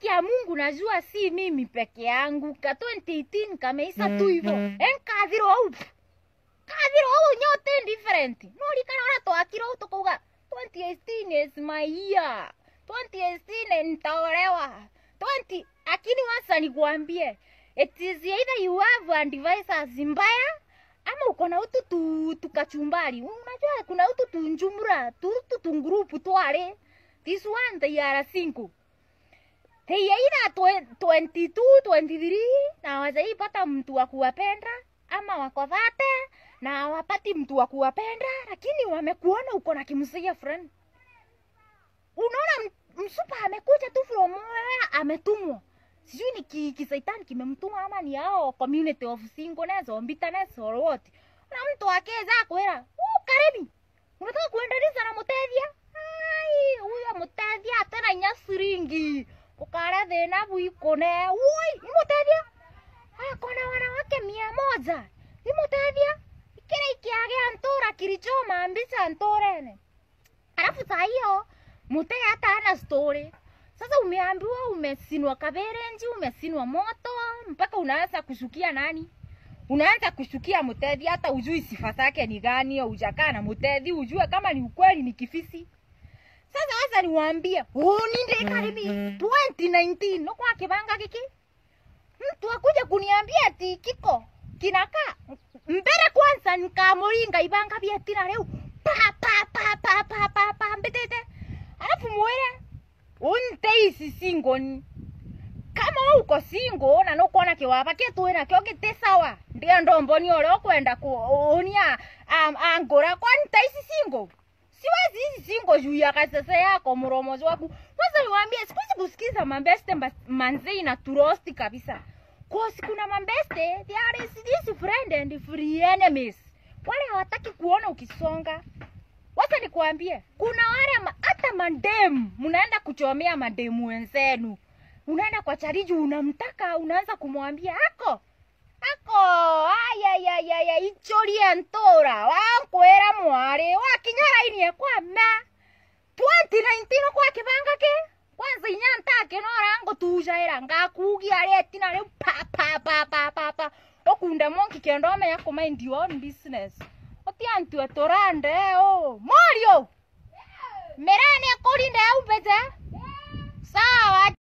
haki ya Mungu najua si mimi peke yangu ka 2018 kameisa tu hivyo enkathirwo au kathirwo au nyote different no rikana ora twakirwo tukauga 2018 is my year 2018 nitaolewa 20 lakini wasa nikwambie it is either you have advisors mbaya ama uko na utu tu tukachumbari unajua kuna utu tunjumura tutu tungrupu tware this one they are single they are either 22 23 na wajaipata mtu wa kuwapenda ama wako dhate na hawapati mtu wa kuwapenda lakini wamekuona uko na kimsia friend unaona m- msupa amekuja tu from where ametumwa sijui ni ki, kisaitani kimemtuma ama ni hao community of singleness or bitterness or what na mtu akeza kwera uh, karibi unataka kuendeleza na mutethia ai huyo mutethia tena inya siringi ukara thina buikone woi ni mutethia akona wanawake mia moja ni mutethia ikira ikiagea ntura kilichoma mbica nturene alafu saa hiyo mute hata hana story sasa umeambiwa umesinwa kaberenji umesinwa moto mpaka unaanza kushukia nani unaanza kushukia mutedhi hata ujui sifa zake ni gani ujakaa na mutedhi ujue kama ni ukweli ni kifisi sasa waza niwaambie uninde karibi 2019 no kwa kibanga kiki mtu akuja kuniambia ati kiko kinakaa mbere kwanza nikamuringa ibanga bietina leo pa pa pa pa pa pa pa mbetete alafu mwire unteisi singoni kama we uko singo na nukuona kiwapa kitwina kio giti sawa ndia ndomboni uria ukwenda kuonia um, angura kwani taisi singo siwezi hizi singo juu ya kasese yako mromozi waku kwanza niwaambie sikuzi kusikiza mambeste mba- manzei na turosti kabisa kosi kuna mambeste there is this friend and free enemies wale hawataki kuona ukisonga wacha nikwambie kuna wale ma- hata mandemu mnaenda kuchomea mademu wenzenu unaenda kwa chariji unamtaka unaanza kumwambia ako ako ayayayaya ichorie ntora wankwera mwari wakinyaraini kwama 2019 kwa kibanga ke kwanza inya ntake norango tujaira ngakugia retina riu pa pa pa pa pa pa okunda monki kendo amenya kumind your own business otiantue turande o morio merane akurinde au bete sawa